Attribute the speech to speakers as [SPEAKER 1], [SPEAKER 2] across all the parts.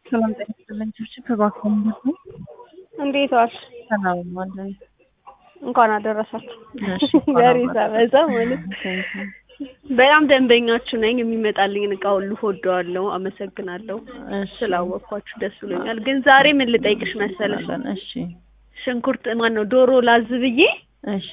[SPEAKER 1] ሰላም ጤና ይስጥልኝ። ችብችብ እባክዎ ምንድን ነው?
[SPEAKER 2] እንዴት ዋልሽ?
[SPEAKER 1] ሰላም ዋልን።
[SPEAKER 2] እንኳን አደረሳችሁ።
[SPEAKER 1] እሺ፣
[SPEAKER 2] ዛሬ
[SPEAKER 1] እንኳን
[SPEAKER 2] ሳበዛ ማለት በጣም ደንበኛችሁ ነኝ። የሚመጣልኝን እቃ ሁሉ ወደዋለሁ። አመሰግናለሁ።
[SPEAKER 1] እሺ፣
[SPEAKER 2] ስላወቅኳችሁ ደስ ብሎኛል። ግን ዛሬ ምን ልጠይቅሽ መሰለሽ?
[SPEAKER 1] እሺ፣
[SPEAKER 2] ሽንኩርት ማን ነው ዶሮ ላዝ ብዬ
[SPEAKER 1] እሺ፣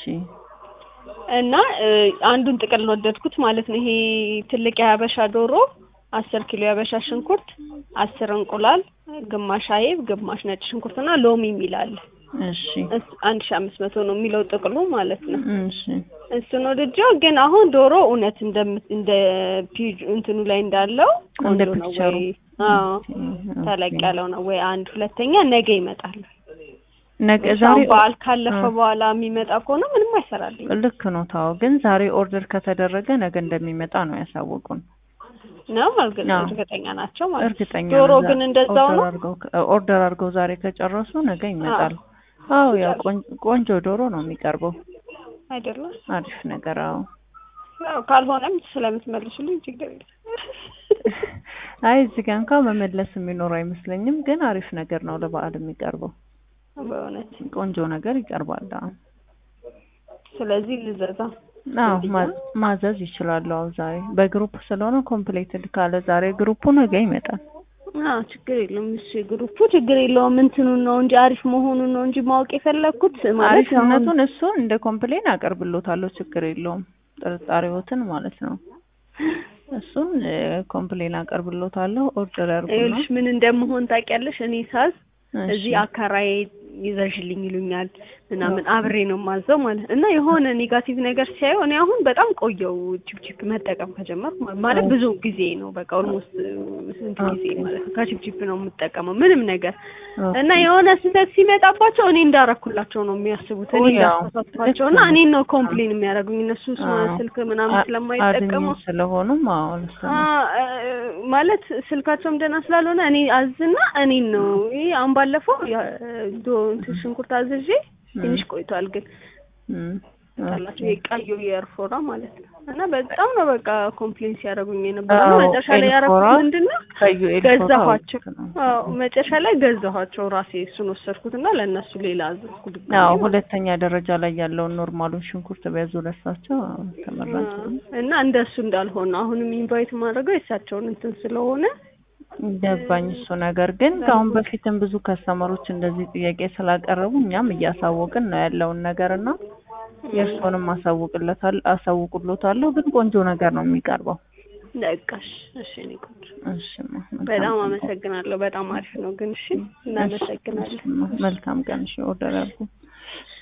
[SPEAKER 2] እና እ, አንዱን ጥቅል ወደድኩት ማለት ነው። ይሄ ትልቅ የሀበሻ ዶሮ አስር ኪሎ የሀበሻ ሽንኩርት፣ አስር እንቁላል፣ ግማሽ አይብ፣ ግማሽ ነጭ ሽንኩርትና ሎሚ የሚላል
[SPEAKER 1] እሺ፣
[SPEAKER 2] አንድ ሺ አምስት መቶ ነው የሚለው ጥቅሉ ማለት ነው።
[SPEAKER 1] እሺ፣
[SPEAKER 2] እሱን ወድጄው ግን አሁን ዶሮ እውነት እንደ እንደ ፒጅ እንትኑ ላይ እንዳለው
[SPEAKER 1] እንደ
[SPEAKER 2] ቆንጆ ነው
[SPEAKER 1] ፒክቸሩ።
[SPEAKER 2] ወይ? አዎ
[SPEAKER 1] ኦኬ፣
[SPEAKER 2] ተለቅ
[SPEAKER 1] ኦኬ።
[SPEAKER 2] ያለው ነው ወይ? አንድ ሁለተኛ ነገ ይመጣል።
[SPEAKER 1] ነገ
[SPEAKER 2] ዛሬ
[SPEAKER 1] ዛሬ
[SPEAKER 2] በዓል ካለፈ
[SPEAKER 1] አ-
[SPEAKER 2] በኋላ የሚመጣ ከሆነ ምንም አይሰራልኝ
[SPEAKER 1] ልክ ነው። ታው ግን ዛሬ ኦርደር ከተደረገ ነገ እንደሚመጣ ነው ያሳወቁን።
[SPEAKER 2] ነው እርግጥ
[SPEAKER 1] አዎ።
[SPEAKER 2] እርግጠኛ ናቸው ማለት ነው።
[SPEAKER 1] እርግጠኛ
[SPEAKER 2] ዶሮ
[SPEAKER 1] ነን።
[SPEAKER 2] ግን እንደዛው
[SPEAKER 1] ኦርደር
[SPEAKER 2] ነው
[SPEAKER 1] አድርገው ኦርደር አድርገው ዛሬ ከጨረሱ ነገ ይመጣል። አዎ ያው ቆን- ቆንጆ ዶሮ ነው የሚቀርበው።
[SPEAKER 2] አይደለም?
[SPEAKER 1] አሪፍ ነገር። አዎ
[SPEAKER 2] ያው ካልሆነም ስለምትመልሱልኝ ችግር የለም።
[SPEAKER 1] አይ እዚህ ጋር እንኳን መመለስ የሚኖር አይመስለኝም፣ ግን አሪፍ ነገር ነው ለበዓል የሚቀርበው።
[SPEAKER 2] በእውነት
[SPEAKER 1] ቆንጆ ነገር ይቀርባል። አዎ
[SPEAKER 2] ስለዚህ ልዘዛ
[SPEAKER 1] አዎ
[SPEAKER 2] እንዴት
[SPEAKER 1] ማ-
[SPEAKER 2] ነው?
[SPEAKER 1] ማዘዝ ይችላሉ። አዎ ዛሬ በግሩፕ ስለሆነ ኮምፕሌትድ ካለ ዛሬ ግሩፑ ነገ ይመጣል።
[SPEAKER 2] አዎ ችግር የለውም። እሺ ግሩፑ ችግር የለውም። እንትኑን ነው እንጂ አሪፍ መሆኑን ነው እንጂ ማወቅ የፈለግኩት ማለት አሁን
[SPEAKER 1] አሪፍነቱን እሱን እንደ ኮምፕሌን አቀርብሎታለሁ። ችግር የለውም። ጥርጣሬዎትን ማለት ነው። እሱን እ፣ ኮምፕሌን አቀርብሎታለሁ። ኦርደር ያርጉና
[SPEAKER 2] ይኸውልሽ ምን እንደምሆን ታውቂያለሽ? እኔ ሳዝ
[SPEAKER 1] እሺ።
[SPEAKER 2] እዚህ አካራዬ ይዘሽልኝ ይሉኛል ምናምን አብሬ ነው ማዘው ማለት እና የሆነ ኔጋቲቭ ነገር ሲያዩ እኔ አሁን በጣም ቆየው ቺፕቺፕ መጠቀም ከጀመርኩ ማለት- ማለት ብዙ ጊዜ ነው በቃ ኦልሞስት ስንት ጊዜ
[SPEAKER 1] ኦኬ።
[SPEAKER 2] ማለት ነው ከቺፕቺፕ ነው የምጠቀመው ምንም ነገር
[SPEAKER 1] ኦኬ።
[SPEAKER 2] እና የሆነ ስህተት ሲመጣባቸው እኔ እንዳረኩላቸው ነው የሚያስቡት እኔ
[SPEAKER 1] ኦ፣ ያው
[SPEAKER 2] እንዳሳሳትኳቸው እና
[SPEAKER 1] ልክ ነው።
[SPEAKER 2] እኔን ነው ኮምፕሌን የሚያደርጉኝ እነሱ ስ-
[SPEAKER 1] አዎ።
[SPEAKER 2] ስልክ ምናምን
[SPEAKER 1] አ-
[SPEAKER 2] ስለማይጠቀሙ
[SPEAKER 1] አድሚን ስለሆኑም አዎ ልክ ነው።
[SPEAKER 2] አ- አ- ማለት ስልካቸውም ደህና ስላልሆነ እኔ አዝና እኔን ነው ይሄ አሁን ባለፈው ያ- ዶ እንትን ሽንኩርት አዝዤ ትንሽ ቆይቷል ግን
[SPEAKER 1] እም፣
[SPEAKER 2] ታላችሁ
[SPEAKER 1] ኦኬ።
[SPEAKER 2] የቀዩ የኤርፎራ ማለት ነው እና በጣም ነው በቃ ኮምፕሌን ሲያደርጉኝ የነበረው
[SPEAKER 1] አዎ፣
[SPEAKER 2] እና መጨረሻ ላይ ያደረኩት
[SPEAKER 1] ኤልፎራ
[SPEAKER 2] ምንድን ነው
[SPEAKER 1] ቀዩ ኤልፎራ
[SPEAKER 2] ገዛኋቸው
[SPEAKER 1] ልክ ነው።
[SPEAKER 2] አዎ መጨረሻ ላይ ገዛኋቸው ራሴ እሱን ወሰድኩት እና ለእነሱ ሌላ አዘዝኩ ድጋሜ
[SPEAKER 1] አዎ
[SPEAKER 2] ማለት ነው።
[SPEAKER 1] ሁለተኛ ደረጃ ላይ ያለውን ኖርማሉን ሽንኩርት ቢያዙ ለሳቸው አዎ፣ ተመራጭ ነው።
[SPEAKER 2] እና እንደሱ እንዳልሆነ አሁንም ኢንቫይት ማድረገው የእሳቸውን እንትን ስለሆነ
[SPEAKER 1] ገባኝ እሱ ነገር ግን ከአሁን በፊትም ብዙ ከስተመሮች እንደዚህ ጥያቄ ስላቀረቡ እኛም እያሳወቅን ነው ያለውን ነገር እና የእርሶንም አሳውቅለታል አሳውቁሎታለሁ ግን ቆንጆ ነገር ነው የሚቀርበው።
[SPEAKER 2] በቃሽ እሺ እኔ ቆንጆ
[SPEAKER 1] እሺ ማ፣ መልካም
[SPEAKER 2] በጣም
[SPEAKER 1] ቀን።
[SPEAKER 2] አመሰግናለሁ። በጣም አሪፍ ነው ግን እሺ፣ እናመሰግናለን።
[SPEAKER 1] እሺ ማ፣ መልካም ቀን። እሺ ኦርደር አድርጉ።